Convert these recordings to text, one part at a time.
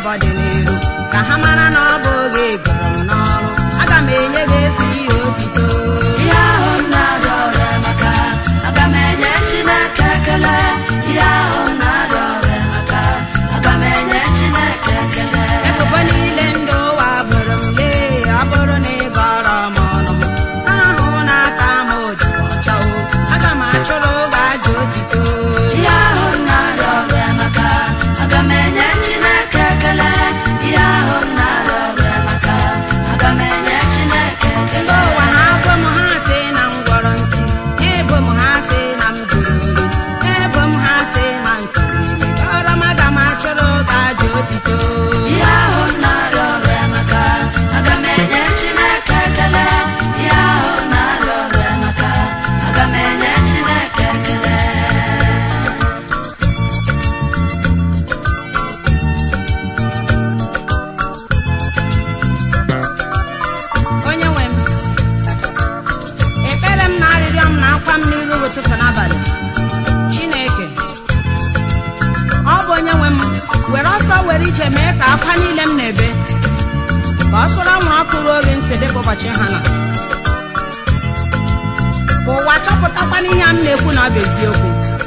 ụbọ dị n'iru ka ha mara na ọ bụ oge gọrọ m n'ọrụ aga m enye gị ezi ihe otito ihe ahụ m na-arịọ ọrịa maka aga m enye chineke ekele ihe ahụ m na-arịọ ọrịa maka aga m enye chineke ekele ebubo niile ndị ụwa bụrụ m lee ọ bụrụ na ị gọrọ m ọnụ m ahụ na aka m dị ọcha o aga m achụrụ gị aja otito ihe ahụ m na-arịọ ọrịa maka aga m enye chineke ekele ihe ahụ m na-arịọ ọrịa maka aga m enye chineke ndị ekele ụwa ha ebo m ha sị na m gwọrọ nsị ha ebo m ha sị na m zuru ori ha ebo m ha sị na m tụrụ ime gọrọ m aga m achụrụ gị aja otito ihe ahụ m na-arịọ ọrịa maka aga m enye chineke ekele ihe ahụ m na-arịọ ọrịa maka aga m enye chineke ekele onye nwe m ekpere m na arịrịọ m na akwa m n'iru gị ụtụtụ n'abalị chineke ọ bụ onye nwe m were ọsọ were ije mee ka akwa niile m na-ebe ka ọ sụrụ anwụrụ ọkụ ruo oge ntị dịka ụbọchị ha na ka ụwa chọpụtakwa n'ihe a m na-ekwu na ọ bụ eziokwu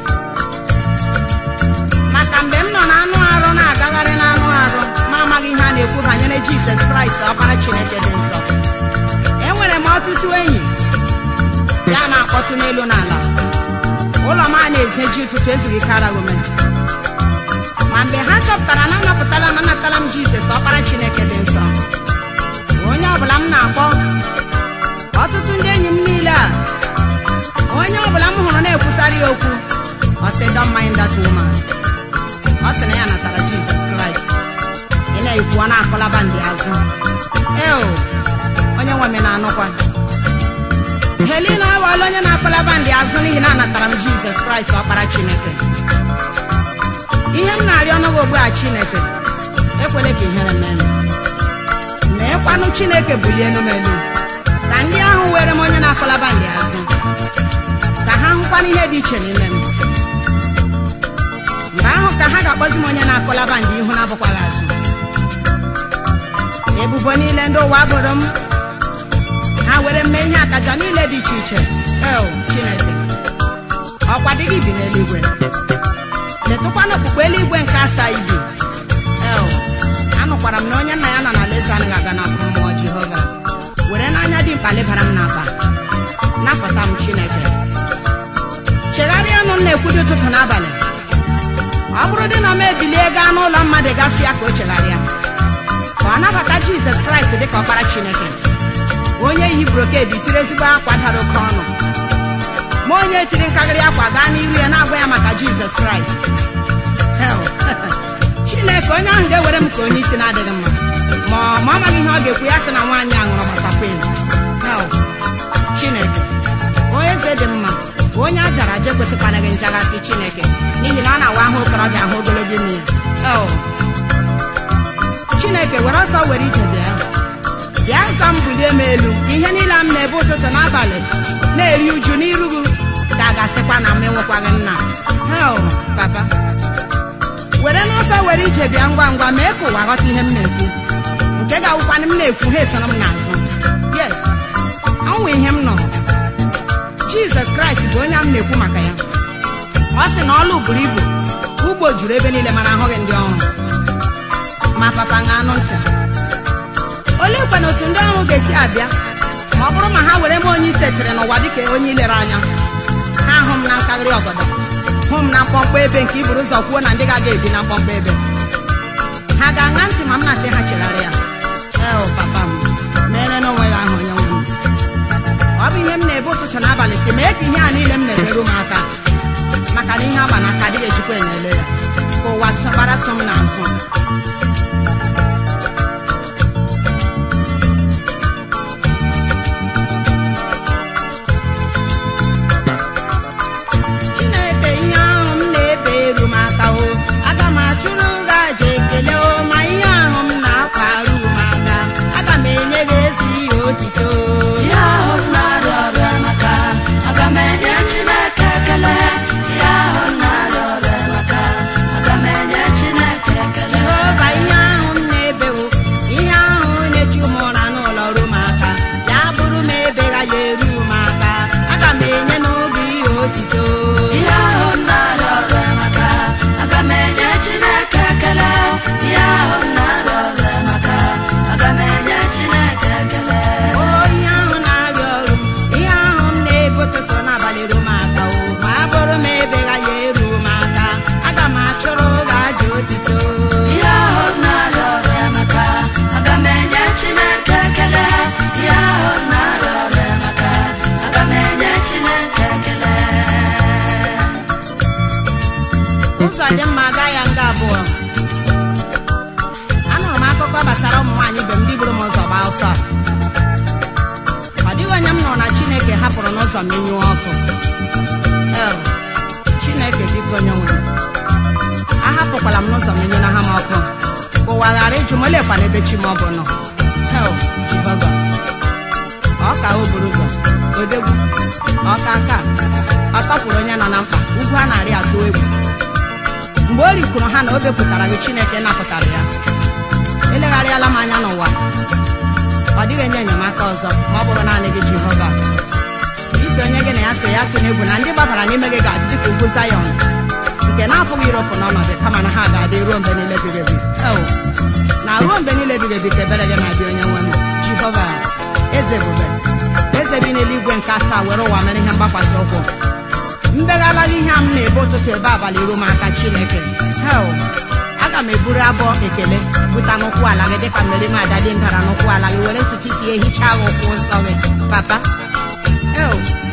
maka mgbe m nọ na anụ arụ na-agagharị n'anụ arụ ma amaghị ihe a na-ekwu banyere jizọs kraịst ọkpara chineke dị nsọ enwere m ọtụtụ enyi ya na-akpọtụ n'elu n'ala ụlọ m a na-ezeji ụtụtụ ezughị karaghị ome ma mgbe ha chọpụtara na anapụtala m anatala m jizọs ọkpara chineke dị nsọ onye ọbụla m na-akpọ ọtụtụ ndị enyi m niile a onye ọbụla m hụrụ na-ekwusara ya okwu ọ sị don't mind that woman ọ sị na ya natara jizọs kraịst ị na-ekwu ọ na-akọlaba ndị azụ eo onye nwe m na-anụkwa helina awala onye na-akọlaba ndị azụ n'ihi na anatara m jizọs kraịst ọkpara chineke ihe m na-arịọ ọnụgị ogbu a chineke ekwele ka ihere mee m meekwanụ chineke bulie enu m elu ka ndị ahụ were m onye na-akọlaba ndị azụ ka ha hụkwana ihe dị iche n'ime m mgbe ahụ ka ha ga-akpọzi m onye na-akọlaba ndị ihu na-abụkwaghị azụ ebubo niile ndị ụwa bụrụ m ha were mee ihe akaja niile dị iche iche el chineke ọkwa dị gị bi n'eluigwe letụkwana okpukpe eluigwe nke asaa ibi el anụkwara m na onye nna ya nọ n'alaeze anaghị aga n'afọ mmụọ jehova were n'anya dị mkpa lebara m n'akpa napụta m chineke chegharịa ọnụ m na-ekwu dị ụtụtụ n'abalị ọ bụrụ dị na m ebilie gaa n'ụlọ mmadụ gasị ya ka o chegharịa ka ọ nabata jizọs kraịst dị ka ọkpara chineke onye yi broked tiri ezigbo akwa dara oke ọnụ ma onye tiri nkarịrị akwa gaa n'iru ya na-agwa ya maka jizọs kraịst Hell, chineke onye ahụ ga-ewere m ka onye isi na-adịghị mma ma ọ ma ọ maghị ihe ọ ga-ekwu ya sị na nwaanyị a ṅụrụ gbatakwin Hell, chineke onye eze dị mma onye a jara aja ekwesịkwana gị njaghasị chineke n'ihi na ọ na-awa ahụ okorobịa ahụ ogologo ime ya Hell, chineke were ọsọ were ije bịa bịa ka m bulie m elu ihe niile m na-ebe ụtụtụ n'abalị na-eri uju n'iru gị ka a ga-asịkwa na m enwekwaghị nna hel papa were n'ọsọ were ije bịa ngwa ngwa mee ka ụwa ghọta ihe m na-ekwu nke ga-awụkwanụ m na-ekwu ha esoro m n'azụ yes ọnwụ ihe m nọ jizọs kraịst bụ onye m na-ekwu maka ya ọ sị na ọlụ buru ibu ugbo juru ebe niile mana ahụghị ndị ọrụ ma papa ṅa anụ ntị olee kwana otu ndị ọrụ ga-esi abịa ma ọ bụrụ ma ha were m onye isetere n'ụwa dịka onye ilere anya ha hụ m na nkaghịrị ọgọdọ hụ m na mkpọmkpọ ebe nke iburu ụzọ kwuo na ndị ga-aga ebi na mkpọmkpọ ebe ha ga-aṅa ntị ma m na-asị ha chegharịa eo papa m mere na onwe ya ahụ onye nwe m ọ bụ ihe m na-ebe ụtụtụ na abalị si mee ka ihe a niile m na-emerụ m aka maka na ihe agba n'aka adịghị ejikwa enele ya ka ụwa gbara so m n'azụ chineke ihe ahụ m na-ebe eru m aka o aga m achụrụ gị aja ekele o ma ihe ahụ m na-akwa arụ m aka aga m enye gị ezi ihe otito ihe ahụ m na-arịọ ọrịa maka aga m enye chineke ekele ihe ahụ m na-arịọ ọrịa maka aga m enye chineke ekele jehova ihe gaa ya nga abụọ anụrụ m akụkọ gbasara ụmụ nwaanyị ibe m ndị buru m ụzọ gbaa ọsọ ọ dịghị onye m nụrụ na chineke hapụrụ n'ụzọ m menyụọ ọkụ El, chineke biko onye nwere ahapụkwala m n'ụzọ menyụ na ha m ọkụ ka ụwa ghara ịjụ m olekwa n'ebe chi m ọ bụ nọ El, Jehova ọ ka o buru ụzọ odegwu ọka aka ọ tọpụrụ onye nọ na mkpa ugwu a na-arị atụ egwu mgbe o rikwuru ha na o bepụtara gị chineke napụtara ya elegharịala m anya n'ụwa ọ dịghị enye enyemaka ọzọ ma ọ bụrụ naanị gị jehova isi onye gị na ya so ya tụ n'egwu na ndị gbabara n'ime gị ga-adị dịka ugwu zayọn nke na-apụghị iropụ n'ọnọdụ kama na ha ga-adị ruo mgbe niile ebighị ebi Eo, na ruo mgbe niile ebighị ebi ka ebere gị na-abịa onye nwe m jehova eze ebube eze bi n'eluigwe nke asaa were ụwa mere ihe mgbakwasị ụkwụ mbegharịa ihe a m na-ebe ụtụtụ ebe abalị ruo m aka chineke hel aga m eburu abụọ ekele buta n'ụkwụ ala gị dịka mmeri m ada dị ndara n'ụkwụ ala gị were ntutu isi ya hichaa gị ụkwụ nsọ gị papa eo